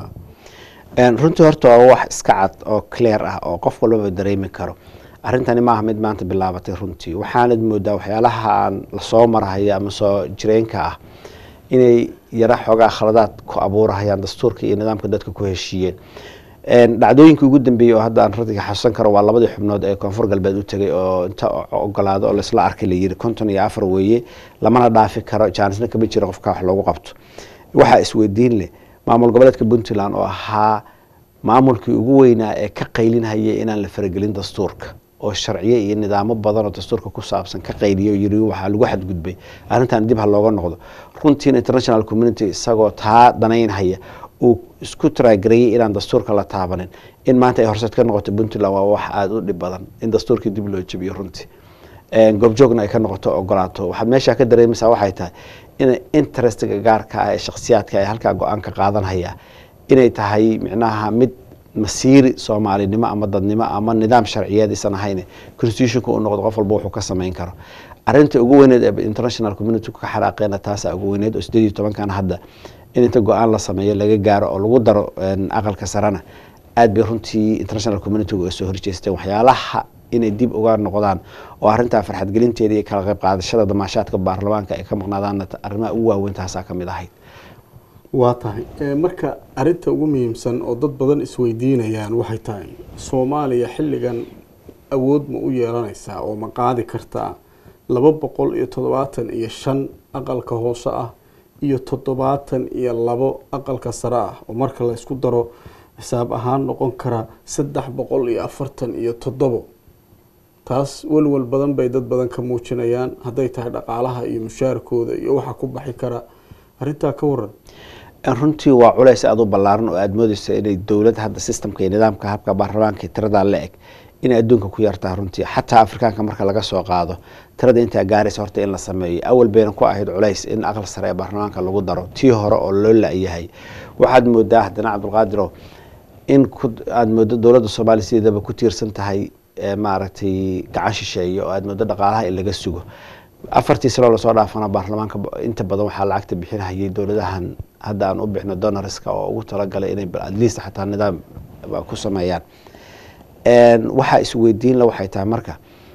ah runtii horta waa wax iska cad oo clear ah oo qof walbaba dareemi karo arrintani maaha mid maanta bilaabatay runtii waxaanad moodaa waxyaalahaan lasoo marahaya ama soo jireenka ah inay yara xoogaa khaladaad ku abuurahayaan dastuurka iyo nidaamka dadka ku heshiiyeen dhacdooyinkii ugu dambeeyey oo hadda aan radiga xasuusan karo waa labadii xubnood ee koonfur galbeed u tegay oo inta ogolaado oo laisla arkay layiri konton iyo afar weeye lamana dhaafi karo jaanisna kama jira qofka wax loogu qabto waxaa isweydiin leh maamul goboleedka puntland oo ahaa maamulkii ugu weynaa ee ka qaylinhaya inaan la faragelin dastuurka oo sharciyo iyo nidaamo badan oo dastuurka ku saabsan ka qayliyo yiri waxaa lagu xadgudbay arrintan dib ha looga noqdo runtiina international community isagoo taa danaynhaya uu isku taraagareeyey inaan dastuurka la taabanin in maanta ay horseed ka noqoto puntland waa wax aada u dhib badan in dastuurkii dib loo jabiyo runtii goobjoogna ay ka noqoto ogolaato waxaad meeshaa ka dareemaysaa waxay tahay in interestiga gaarka ah ee shakhsiyaadka ay halkaa go-aan ka qaadanhaya inay tahay micnaha mid masiiri soomaalinimo ama dadnimo ama nidaam sharciyeed isan ahayn constitutionka uu noqdo qof walba wuxuu ka samayn karo arinta ugu weyneed ee international community ka xanaaqeena taasaa ugu weyneed oo sideed iyo tobankan hadda in inta go-aan la sameeyo laga gaaro oo lagu daro een, aqalka sarena aad bay runtii international communityga uga soo horjeesteen waxyaalaha inay dib uga noqdaan oo arrintaa farxadgelinteeda iyo kala qayb qaadashada damaashaadka baarlamaanka ay ka maqnaadaanna arrimaha ugu waaweyn taasaa ka mid ahayd waa tahay Eh, marka arinta ugu muhiimsan oo dad badan isweydiinayaan waxay tahay soomaaliya xilligan awood ma u yeelanaysaa oo ma qaadi kartaa laba boqol iyo toddobaatan iyo shan aqalka hoose ah iyo toddobaatan iyo labo aqalka sare ah oo marka la isku daro xisaab ahaan noqon kara saddex boqol iyo afartan iyo toddobo taas walwal badan bay dad badan ka muujinayaan hadday tahay dhaqaalaha iyo mushaarkooda iyo waxa ku baxi kara arrintaa ka waran runtii waa culays aad u ballaaran oo aad moodeysa inay dowlad hadda systemka iyo nidaamka habka baarlamaanka iyo tiradaa la eg inay adduunka ku yartaa runtii xataa afrikaanka marka laga soo qaado tirada intaa gaaraysa horta in la sameeyo awal bayna ku ahayd culays in aqal sare ee baarlamaanka lagu daro tii hore oo loo la-yahay waxaad moodaa haddana cabdulqaadiro in ku aada moodo dowladda soomaaliya sideedaba ku tiirsan tahay ee maaragtay gacan shisheeye oo aada moodo dhaqaalaha in laga sugo afartii sanoo lasoo dhaafana baarlamaanka inta badan waxaa lacagta bixinahayay dowladahan hadda aan u bixno donorska oo ugu talagalay inay at least xataa nidaam ku sameeyaan waxaa isweydiin la waxay tahay marka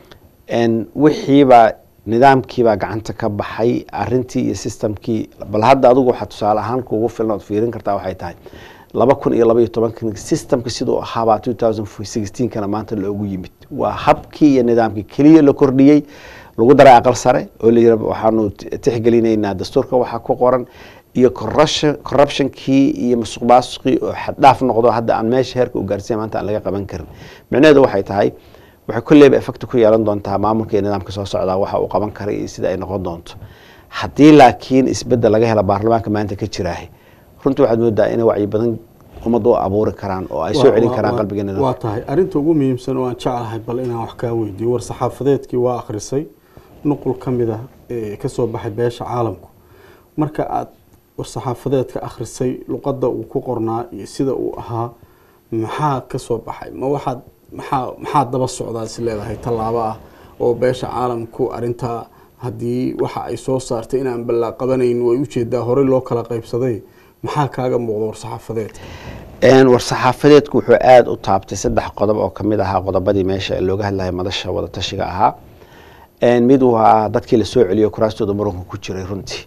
wixiibaa nidaamkiibaa gacanta ka baxay arintii iyo systemkii bal hadda adigu waxaa tusaale ahaan kuugu filan ood fiirin kartaa waxay tahay laba kun iyo laba iyo tobanka systemka siduu ahaabaa two thousand sixteenkana maanta loogu yimid waa habkii iyo nidaamkii keliya la kordhiyey lagu daray aqal sare oo la yira waxaanu tixgelinaynaa dastuurka waxaa ku qoran iyo corruption corruptionkii iyo musuq maasuqii oo xaddhaaf noqdo hadda aan meesha heerka u gaarsiiya maanta aan laga qaban karin micnaheedu waxay tahay waxay kolleyba effect ku yeelan doontaa maamulka iyo nidaamka soo socdaa waxa uu qaban karay iyo sida ay noqon doonto haddii laakiin isbedel laga hela baarlamaanka maanta ka jiraahay runtii waxaad moodaa inay wacyi badan ummad u abuuri karaan oo ay soo celin karaan qalbiga waa nidaamka tahay arinta ugu muhiimsan oo aan jeclahay bal inaan wax kaa weydiiyo war saxaafadeedkii waa akhrisay nuqul ka mid ah ee kasoo baxay beesha caalamku marka aad war saxaafadeedka akhrisay luqadda uu ku qornaa iyo sida uu ahaa maxaa kasoo baxay ma waxaad maxaa maxaa daba socdaa is leedahay tallaabo ah oo beesha caalamku arintaa haddii waxa ay soo saartay inaan ballaa qabanayn way ujeedaa horey loo kala qaybsaday maxaa kaaga muuqda war saxaafadeedka Een, war-saxaafadeedku wuxuu aada u taabtay saddex qodob oo kamid ahaa qodobadii meesha looga hadlayay madasha wadatashiga ahaa Een, mid waa dadkii lasoo celiyo kuraastooda muranka ku jiray runtii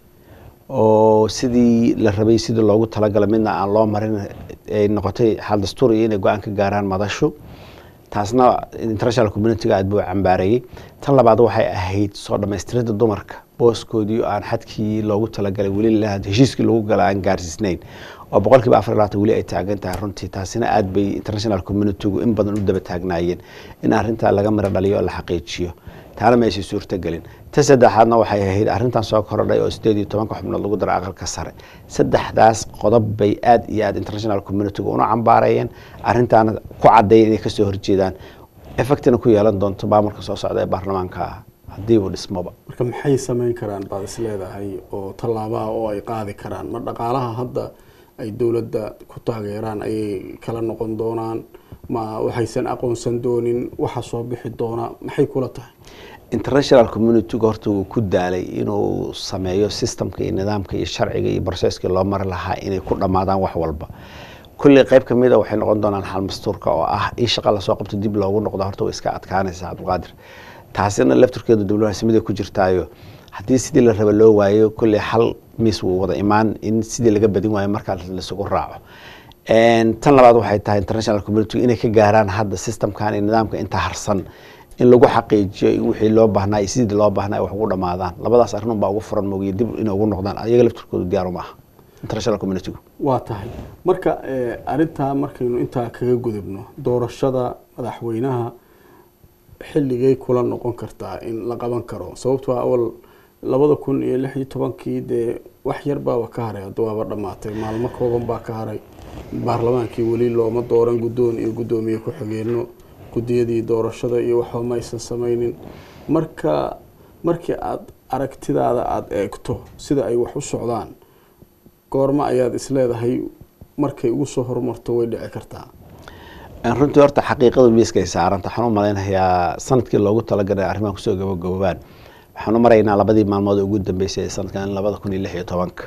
oo sidii la rabay sidii loogu talagalay midna aan loo marin ay noqotay xal dastuur iyo inay go-aan ka gaaraan madashu taasna international communitiga aad buu cambaareeyey tan labaad waxay ahayd soo dhammaystirida dumarka booskoodii oo aan xadkii loogu talagalay weli la- heshiiskii lagu gala aan gaarsiisnayn oo boqolkiiba afar iyo labaatan weli ay taagan tahay runtii taasina aad bay international communitigu in badan u daba taagnaayeen in arrintaa laga miro dhaliyo oo la xaqiijiyo taana meeshay suurtagelin ta saddexaadna waxay ahayd arrintan soo korodhay oo sideed iyo tobanka xubnood lagu daro aqalka sare saddexdaas qodob bay aad iyo aad international communitigu una cambaarayeen arrintaana ku cadeeyeen inay kasoo horjeedaan effectina ku yeelan doonto maamulka soo socda ee baarlamaanka ah haddii uu dhismoba marka maxay samayn karaan baad is leedahay oo tallaabaha oo ay qaadi karaan ma dhaqaalaha hadda ay dowladda ku taageeraan ayay kala noqon doonaan ma waxaysan aqoonsan doonin waxa soo bixi doona maxay kula tahay international communityga horta wuu ku daalay inuu sameeyo systemka iyo nidaamka iyo sharciga iyo processkii loo mari lahaa inay ku dhammaadaan wax walba kulley qayb ka mid a waxay noqon doonaan xal mastuurka oo ah in shaqa lasoo qabto dib loogu noqdo horta way iska adkaanaysa cabdulqaadir taasina lafturkeedu diblomaasiyada ku jirtaayo haddii sidii la raba loo waayo kulley xal miis wuu wada imaan in sidii laga badin waayo markaa lasugu raaco Een, tan labaad waxay tahay international community inay ka gaaraan hadda systemkan iyo nidaamka inta harsan in lagu xaqiijiyo in wixii loo baahnaa iyo sidii loo baahnaa ay wax ugu dhamaadaan labadaas arrin unbaa ugu furan moogiye dib inay ugu noqdaan ayaga lafturkoodu diyaar uma aha international communitygu waa tahay marka eh, arintaa markaynu intaa kaga gudubno doorashada madaxweynaha xilligay kula noqon kartaa in la qaban karo sababtoo ah awal labada kun iyo lix iyo tobankii dee wax yar baaba ka haray hadda waaba dhammaatay maalmo kooban baa ka haray baarlamaankii weli looma dooran guddoon iyo guddoomiye ku-xigeenno guddiyadii doorashada iyo waxba ma aysan samaynin marka markii aada aragtidaada aada eegto sida ay wax u socdaan goorma ayaad isleedahay markay ugu soo horumarto way dhici kartaa Een, runtii horta xaqiiqadu miiskay saaranta waxaan u malaynayaa sanadkii loogu talagalay arrimaha kusoo gabagaboobaan waxaan u maraynaa labadii maalmood ee ugu dambeysay ee sanadkan labada kun iyo lix iyo tobanka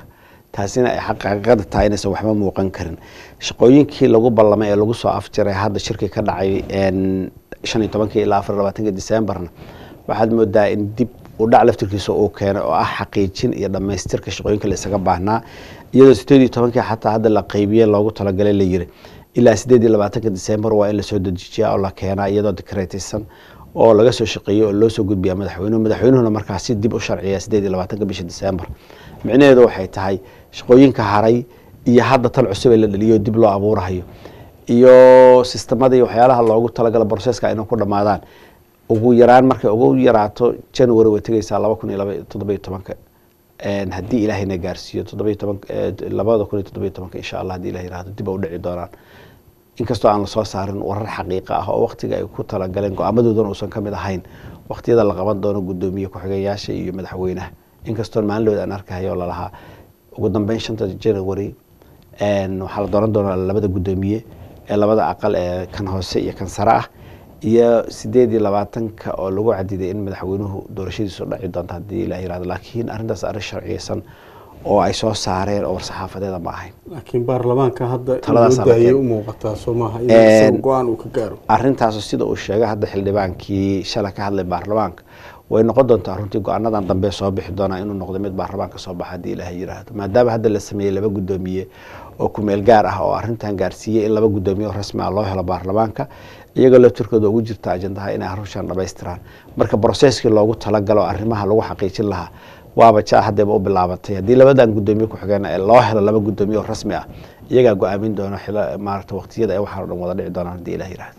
taasina ay xaqiiqada tahay inaysan waxba muuqan karin shaqooyinkii lagu ballamay ee lagu soo afjiray hadda shirki ka dhacay shan iyo tobankii ilaa afar labaatanki decemberna waxaad moodaa in dib u dhac laftirkiisa uu keenay oo ah xaqiijin iyo dhammaystirka shaqooyinka la isaga baahnaa iyadoo sideed iyo tobankii xataa hadda la qeybiye loogu talagalay la yiri ilaa sideed iyo labaatanka december waa in lasoo dejiyaa oo la keenaa iyadoo dikreetaysan oo laga soo shaqeeyey oo loo soo gudbiyaa madaxweynuhu madaxweynuhuna markaasi dib u sharciya sideed iyo labaatanka bisha december micnaheedu waxay tahay shaqooyinka haray iyo hadda tan cusub ee la dhaliyo dib loo abuurahayo iyo sistemadii waxyaalaha loogu talagala broseska inay ku dhammaadaan ugu yaraan markay ugu yaraato january way tegeysaa laba kun iyo laba toddoba iyo tobanka haddii ilaahayna gaarsiiyo toddoba toban labada kun iyo toddoba iyo tobanka insha allah hadii ilah yirahdo dib a u dhici doonaan inkastoo aan lasoo saarin warar xaqiiqa ah oo waqtiga ay ku talagaleen go-aamadoodana uusan ka mid ahayn waqtiyada la qaban doono guddoomiye ku-xigayaasha iyo madaxweynaha inkastoo maalinlood aan arkahayo lalahaa ugu dambeyn shanta january waxaa la dooran doonaa labada guddoomiye ee labada aqal ee kan hoose iyo kan sare ah iyo sideed iyo labaatanka oo lagu cadiday in madaxweynuhu doorashadiisu dhaci doonto haddii la yirahdo laakiin arrintaas arrin sharciyeysan oo ay soo saareen oo war-saxaafadeeda ma ahayn laakiin baarlamaanka hadda Taladaas inuu daayay halkeen. u muuqataa soo maaha in Een, isaga go-aan uu ka gaaro arrintaas sida uu sheegay hadda xildhibaankii shalay ka hadlay baarlamaanka way noqon doontaa runtii go-aanadan dambe soo bixi doonaa inuu noqdo mid baarlamaanka soo baxa haddii ilaahay yiraahdo maadaama hadda la sameeyey laba guddoomiye oo kumeel gaar ah oo arrintan gaarsiiyey in laba guddoomiye oo rasmi ah loo helo baarlamaanka iyagoo laftirkooda ugu jirta ajandaha inay arushan dhamaystiraan marka broseskii loogu talagalo arrimaha lagu xaqiijin lahaa waaba jaa hadeeba u bilaabatay haddii labadan guddoomiye ku-xigeen ee loo helo laba guddoomiye oo rasmi ah iyagaa go-aamin doona xilo maarata waqtiyada ay waxaan o dhan wada dhici doonaan haddii ilaah yiraahdo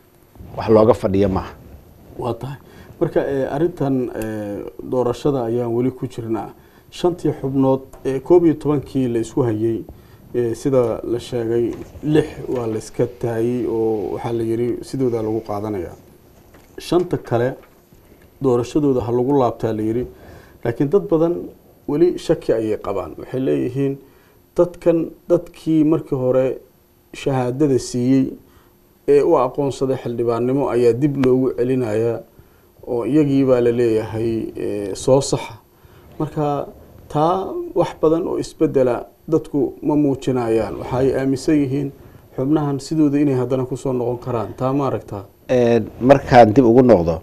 wax looga fadhiyo maaha waa tahay marka eh, arrintan eh, doorashada ayaan weli ku jirnaa shantii xubnood ee koob iyo tobankii la isku hayey eh, sida la sheegay lix waa la iska taayey oo waxaa la yiri sidoodaa lagu qaadanayaa shanta kale doorashadooda ha lagu laabtaa la yiri laakiin dad badan weli shaki ayay qabaan waxay leeyihiin dadkan dadkii markii hore shahaadada siiyey ee u aqoonsaday xildhibaannimo ayaa dib loogu celinayaa oo iyagii baa la leeyahay eh, soo saxa marka taa wax badan oo isbedela dadku ma muujinayaan waxa ay aaminsan yihiin xubnahan sidooda inay haddana kusoo noqon karaan taa ma aragtaa Een, markaan dib ugu noqdo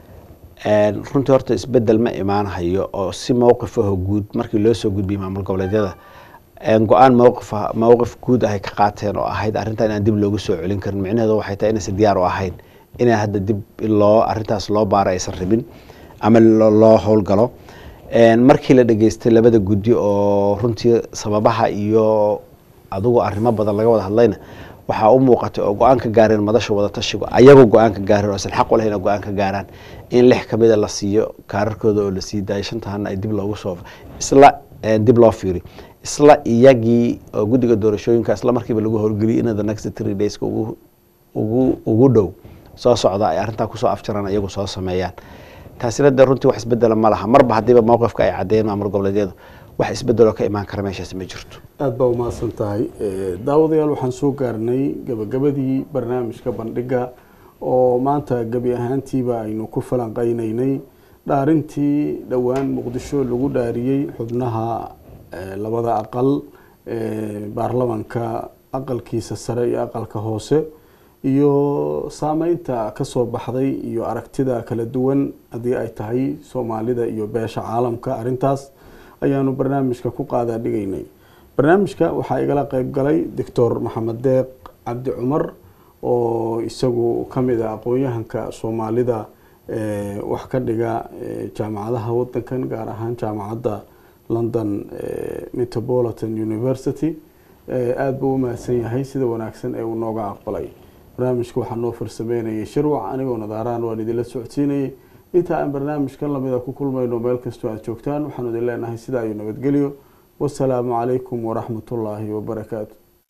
een, runtii horta isbedel ma imaanhayo oo si mowqifaho guud markii loo soo gudbiyey maamul goboleedyada een, go-aan mowqifa mowqif guud ahay ka qaateen oo ahayd arrintan inaan dib loogu soo celin karin micnaheedu waxay tahay inaysan diyaar u ahayn inaan hadda dib loo arrintaas loo baaro aysan rabin ama lo- loo howlgalo Een, markii la dhageystay labada guddi oo runtii sababaha iyo adigu arrimo badan laga wada hadlayna waxaa u muuqatay oo go-aan ka gaareen madasha wada tashigo ayagoo go-aan ka gaareen oo aysan xaq u lahayn oo go-aan ka gaaraan in lix ka mida la siiyo kaararkooda oo la sii daayo shantahana ay dib loogu soo isla eh, dib loo fiiri isla iyagii oo guddiga doorashooyinka isla markiiba lagu howlgeliyay in the next three days ugu ugu ugu dhow soo socda ay arrintaa kusoo afjaraan iyagu soo sameeyaan taasina dee runtii wax isbedela ma laha marba haddiiba mowqifka ay caddeeyeen maamul goboleedyadu wax isbedeloo ka imaan kara meeshaas ma jirto aada baa umahadsan tahay Eh, daawadayaal waxaan soo gaarnay gabagabadii barnaamijka bandhiga oo maanta gebi ahaantiiba aynu ku falanqeyneynay dhaarintii dhowaan muqdisho lagu dhaariyey xubnaha eh, labada aqal ee baarlamanka aqalkiisa sare iyo aqalka hoose iyo saameynta ka soo baxday iyo aragtida kala duwan haddii ay tahay soomaalida iyo beesha caalamka arrintaas ayaanu barnaamijka ku qaadaa dhigaynay barnaamijka waxaa igala qeyb galay doctor maxamed deeq cabdi cumar oo isagu ka mid ah aqoon-yahanka soomaalida ee wax ka dhiga ee jaamacadaha wadankan gaar ahaan jaamacadda london ee metropolitan university ee aada buu u mahadsan yahay sida wanaagsan ee uu nooga aqbalay barnaamijka waxaa noo farsameynayay shirwac anigoo nadaaraan waan idinla socodsiinayay inta aan barnaamijkan lamida ku kulmayno meel kastoo aad joogtaan waxaanu idin leenahay sidaa iyo nabadgelyo wasalaamu calaykum waraxmatullaahi wabarakaatu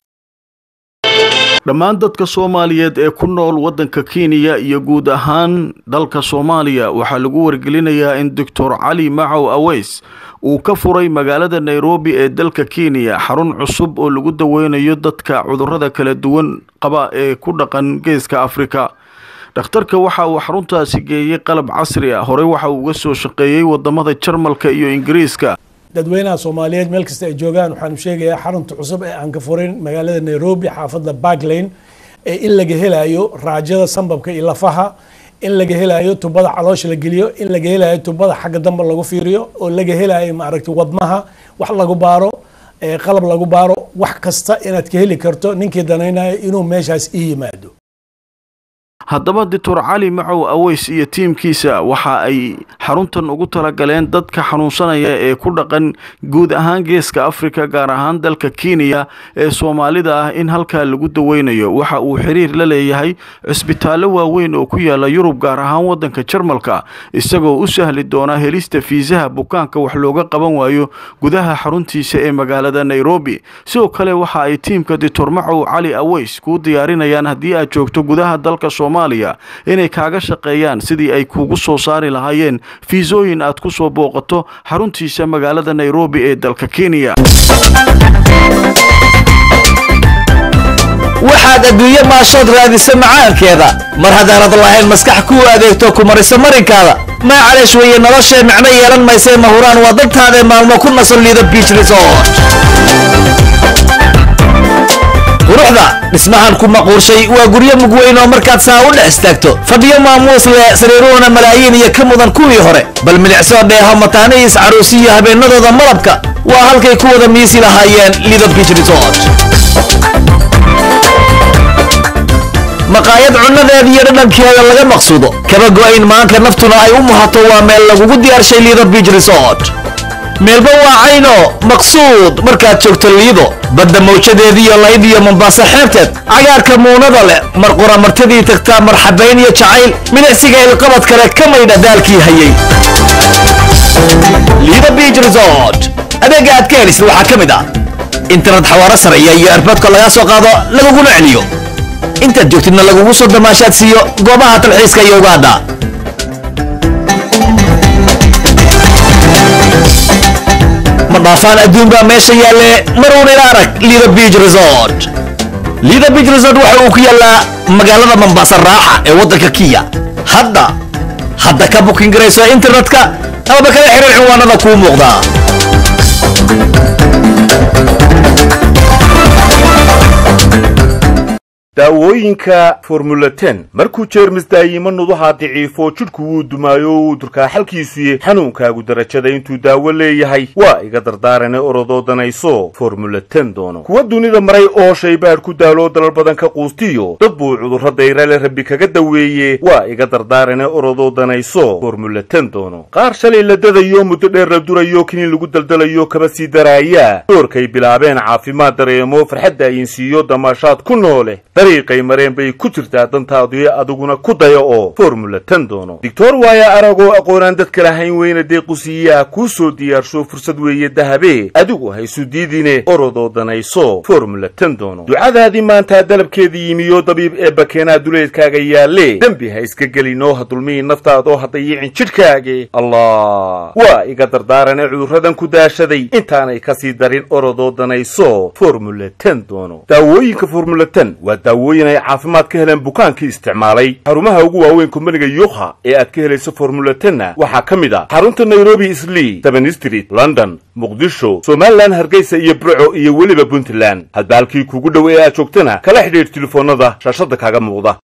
dhammaan dadka soomaaliyeed ee ku nool waddanka kenya iyo guud ahaan dalka soomaaliya waxaa lagu wargelinayaa in doctor cali macow aweys uu ka furay magaalada nairobi ee dalka kenya xarun cusub oo lagu daweynayo dadka cudurrada kala duwan qaba ee ku dhaqan geeska afrika dhakhtarka waxa uu xaruntaasi geeyey qalab casri ah horey waxa uu uga soo shaqeeyey wadamada jarmalka iyo ingiriiska dadweynaha soomaaliyeed meel kasta ay joogaan waxaanu sheegayaa xarunta cusub ee aan ka furin magaalada nairobi xaafadda barklane ee in laga helayo raajada sambabka iyo lafaha in laga helayo tubada caloosha la geliyo in laga helayo tubada xagga dambe lagu fiiriyo oo laga helayo maaragtay wadnaha wax lagu baaro ee qalab lagu baaro wax kasta inaad ka heli karto ninkii danaynayo inuu meeshaas ii yimaado haddaba doctor cali macow aweys iyo tiimkiisa waxa ay xaruntan ugu talagaleen dadka xanuunsanaya ee ku dhaqan guud ahaan geeska afrika gaar ahaan dalka kenya ee soomaalida ah in halkaa lagu daweynayo waxa uu xiriir la leeyahay cisbitaallo waaweyn oo ku yaala yurub gaar ahaan wadanka jarmalka isagoo u sahli doona helista fiisaha bukaanka wax looga qaban waayo gudaha xaruntiisa ee magaalada nairobi sidoo kale waxa ay tiimka doctor macow cali aweys kuu diyaarinayaan haddii aad joogto gudaha dalka soomaaliya inay kaaga shaqeeyaan sidii ay kuugu soo saari lahaayeen fiisooyin aad ku soo booqato xaruntiisa magaalada nairobi ee dalka kenya waxaad adduunye maashood raadisa macaankeeda mar haddaanad lahayn maskax kuu adeegto ku mariso marinkaada maacaleesh weeye noloshee micno yeelan maysee mahuraan waa dantaadae maalmo ku nasan liido biich resort quruxda dhismahan ku maquurshay waa guryo mugweyn oo markaad saa u dhex istaagto fadhiyo maamuus leh sariiruhuna malaayiin iyo ka mudan kuwii hore bal milicsoo dheeho mataanihiis caruusi iyo habeenadooda malabka waa halkay ku wada miisi lahaayeen lido biich resort maqaayad cunnadeeda iyo dhadhankeeda laga maqsuudo kaba go'ayn maanka naftuna ay u muhato waa meel lagugu diyaarshay liido biich resort meelba waa cayno maqsuud markaad joogto liido badda mawjadeediiyo layd iyo mombaaso xeebteed cagaarka muunada leh mar qura martidii tagtaa marxabayn iyo jacayl milicsiga ilqabad kale ka maydha daalkii hayay liido biich resort adeega aad ka helisid waxaa ka mid ah internet xawaaro sareeya iyo erboodka lagaa soo qaado laguguna celiyo intaad joogtidna lagugu soo damaashaad siiyo goobaha talxiiska iyo ugaadha ma dhaafaan adduun baa meesha yaalle maruun ila arag lido biich resort lido biich resort waxa uu ku yaallaa magaalada mombasa raaxa ee waddanka kiya hadda hadda ka bukin garayso internetka amaba kala xiriir cinwaanada kuu muuqdaa daawooyinka formula ten markuu jeermis daayimo nuduhaa daciifo jidhku wuu dumaayo wuu durkaa xalkiisuye xanuunkaagu darajada intuu daawo leeyahay waa iga dardaarane orodoo danayso formula ten doono kuwa dunida maray oo shaybaadh ku daaloo dalal badan ka quustiyo dad buu cudurro dayrale rabbi kaga daweeye waa iga dardaarane orodoo danayso formula ten doono qaar shalay la dadayo muddo dheer la durayo kiniin lagu daldalayo kaba sii daraaya doorkay bilaabeen caafimaad dareemo farxadda ayinsiiyo damaashaad ku noole dariiqay mareen bay ku jirtaa dantaadii adiguna ku daya oo formula ten doono doctor waaya aragoo aqoonaan dadka lahayn weyna deequsiiyaa kuu soo diyaarsho fursad weeye dahabe adigu haysu diidine orodoo danayso formula ten doono ducadaadii maantaa dalabkeedii yimiyo dabiib ee bakeenaa duleedkaaga yaalle dembi ha iska gelinoo ha dulmihi naftaadoo ha dayicin jidhkaage allah waa iga dardaarane cudurradan ku daashaday intaanay kasii darin orodoo danayso formula ten doono daawooyinka formula ten waa daawooyin ay caafimaad ka heleen bukaankii isticmaalay xarumaha ugu waaweyn kumbaniga yukha ee aad ka helayso formula tenna waxaa ka mid ah xarunta nairobi islii seven street london muqdisho somalilan hargeysa iyo burco iyo weliba puntland hadba halkii kuugu dhow ee aad joogtana kala xidhiidh telefoonnada shaashadda kaaga muuqda